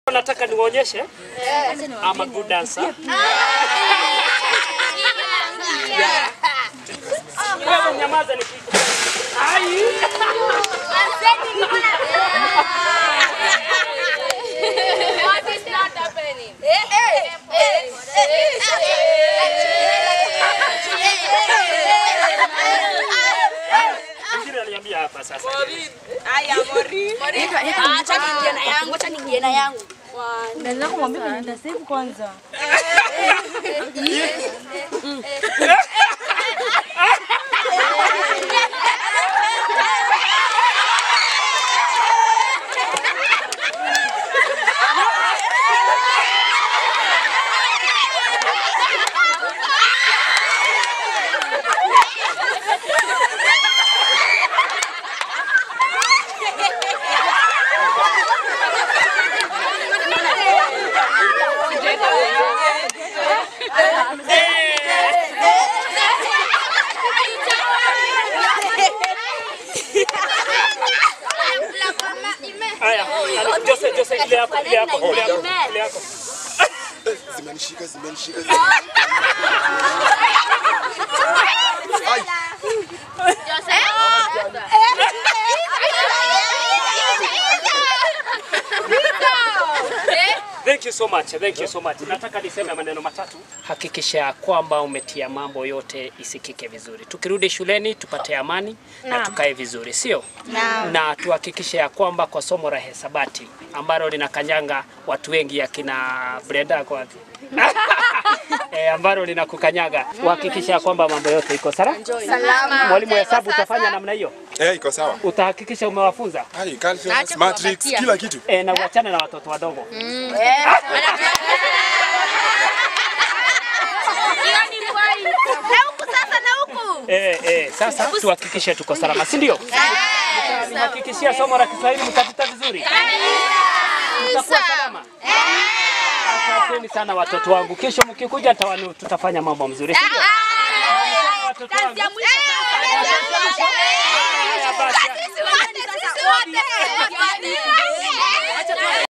Nataka niwaonyeshe I'm a good dancer. Wewe nyamaza nikiku. Ai. What is not happening? Mwingine aliniambia hapa sasa. Acha niingie na yangu, acha niingie na yangu. Naweza kumwambia kwenye nitasave kwanza. Haya, Jose Jose ile yako ile yako ile yako ile yako. Zimenishika, zimenishika. zimenishika. Thank you so much. Thank you so much. Nataka niseme maneno matatu. Hakikisha kwamba umetia mambo yote isikike vizuri. Tukirudi shuleni tupate amani na tukae vizuri, sio? Na tuhakikishe ya kwamba kwa somo la hesabati ambalo linakanyanga watu wengi akina Brenda kwa wapi? eh, ambalo linakukanyaga uhakikisha ya kwamba mambo yote iko salama. Mwalimu wa hesabu utafanya namna hiyo, Eh, iko sawa. utahakikisha umewafunza Hai, calculus, matrix, kila kitu. eh, na uachane na watoto wadogo. Na huku sasa, na huku. Eh, eh, sasa tuhakikishe tuko salama, si ndio? Nihakikishia somo la Kiswahili mtapita vizuri, mtakuwa salama. Asanteni sana watoto wangu, kesho mkikuja tawanu- tutafanya mambo mzuri, si ndio? Watoto wangu. Kazi ya mwisho sasa. Haya basi. Sisi wote, sisi wote.